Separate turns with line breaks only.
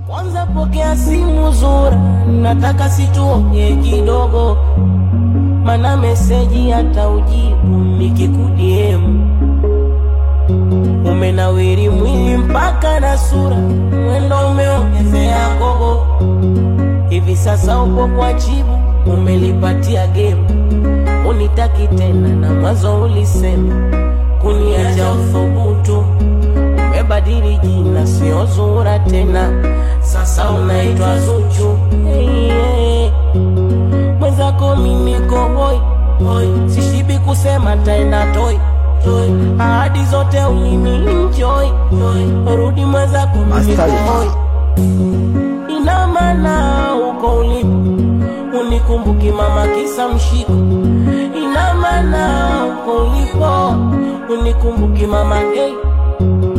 Kwanza pokea simu Zura, nataka situonge kidogo, mana meseji hata ujibu nikikudiemu. Umenawiri mwili mpaka na sura, mwendo umeongezea gogo. Hivi sasa upo kwa chibu, umelipatia gemu, unitaki tena na mwanzo ulisema kuniacha uthubutu. Umebadili jina, sio Zura tena, sasa unaitwa Zuchu. Hey, hey. Mwenzako mimi niko hoi hoi, sishibi kusema taenda toi toi, ahadi zote ulini enjoy joy, rudi mwenzako mimi niko
Askari.
hoi ina maana uko ulipo unikumbuki mama kisa mshiko ina maana uko ulipo unikumbuki mama hey.